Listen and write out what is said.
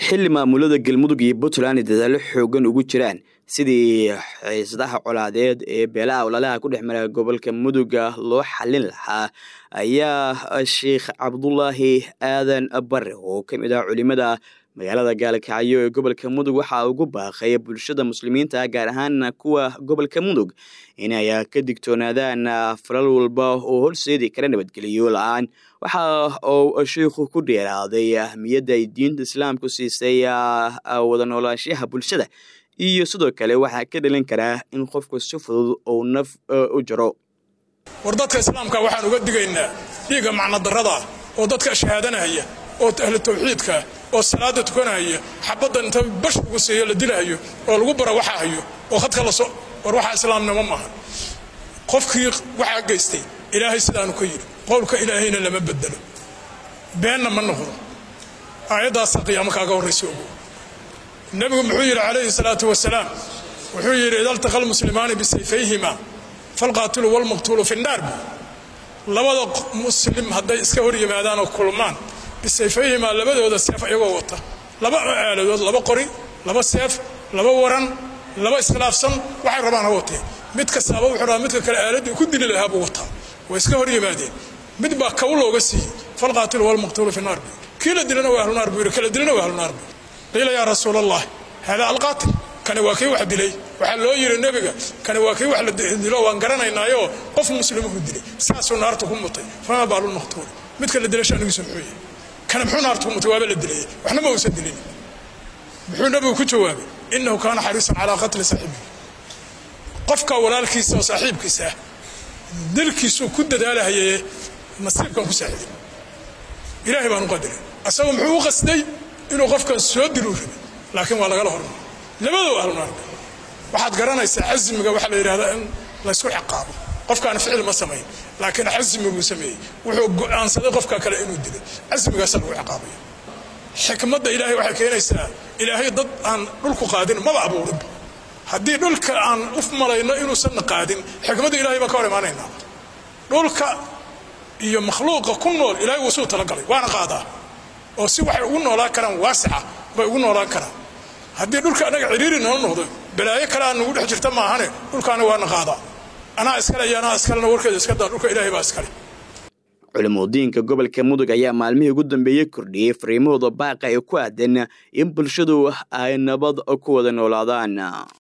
xili maamulada galmudug iyo puntland dadaalo xoogan ugu jiraan sidii xiisadaha colaadeed ee beelaha ololaha ku dhex mara gobolka muduga loo xalin lahaa ayaa sheikh cabdulaahi aadan bare oo ka mid ah culimada magaalada gaalkacyo ee gobolka mudug waxaa ugu baaqay bulshada muslimiinta gaar ahaan kuwa gobolka mudug inay ka digtoonaadaan falal walba oo horseedi kara nabadgeliyo la-aan waxa uu sheikhu ku dheeraaday ahmiyadda ay diinta islaamku siisay wada noolaanshaha bulshada iyo sidoo kale waxaa ka dhalin karaa in qofku si fudud uu naf u jaro war dadka islaamka waxaan uga digaynaa dhiigga macnodarrada oo dadka shahaadanaya oo ahlu tawxiidka oo salaada tukanaya xabaddan inta bash ugu siiyo la dilahayo oo lagu bara waxa hayo oo khadka la so war waxaa islaamnimo maaha qofkii waxaa geystay ilaahay sidaanu ka yidhi qowlka ilaahayna lama bedelo beenna ma noqdo aayaddaasa qiyaamo kaaga horraysa ogo nebigu muxuu yidhi calayhi salaatu wasalaam wuxuu yidhi ida altaqa almuslimaani bisayfayhima falqaatilu walmaqtuulu fi nnaar labada muslim hadday iska hor yimaadaan oo kulmaan bisayfayhimaa labadooda seef iyagoo wata laba aaladood laba qori laba seef laba waran laba iskhilaafsan waxay rabaan ha watee mid kastaaba wuxuu rabaa midka kale aaladii ku dili lahaa buu wataa way iska hor yimaadeen mid baa kaw looga siiyey falqaatilu walmaqtuulu fi naar buu kii la dilana waa ahlunaar buu yidhi kala dilana waa ahlunaar buu qiila yaa rasuul allah hada alqaatil kani waa kii wax dilay waxaa loo yidhi nebiga kani waa kii wax la dilo waan garanaynaayo qof muslimuhu dilay saasuu naarta ku mutay fama baalulmaqtuul midka la dilay shanigiisu muxuu yahay kana muxuu naarta ku mutay waaba la dilayay waxna ma uusan dilin muxuu nebigu ku jawaabay inahu kaana xariisan calaa qatli saaxibihi qofka walaalkiisa oo saaxiibkiisa ah dilkiisuu ku dadaalahayaye nasiibkan ku saaxiday ilaahay baan u qadiray asagu muxuu u qasday inuu qofkan soo diluu rabay laakiin waa lagala hormay labadoo ahlunaarka waxaad garanaysaa casmiga waxaa la yidhahdaa in laysku ciqaabo qofkaan ficil ma samayn laakiin casmiguu sameeyey wuxuu go'aansaday qofka kale inuu dilay casmigaasa lagu ciqaabaya xikmadda ilaahay waxay keenaysaa ilaahay dad aan dhulku qaadin maba abuurinba haddii dhulka aan u malayno inuusanna qaadin xikmadda ilahay baan ka hor imaanaynaa dhulka iyo makhluuqa ku nool ilahay wuu suu talagalay waana qaadaa oo si waxay ugu noolaan karaan waasica bay ugu noolaan karaan haddii dhulka annaga ciriiri noo noqdo balaayo kale aan nagu dhex jirta maahane dhulkaana waana qaadaa anaa iskale iyo anaa iskalena warkeeda iska daa dhulka ilaahay baa iskale culimudiinka gobolka mudug ayaa maalmihii ugu dambeeyey kordhiyey fariimahooda baaqa ee ku aadan in bulshadu ay nabad ku wada noolaadaan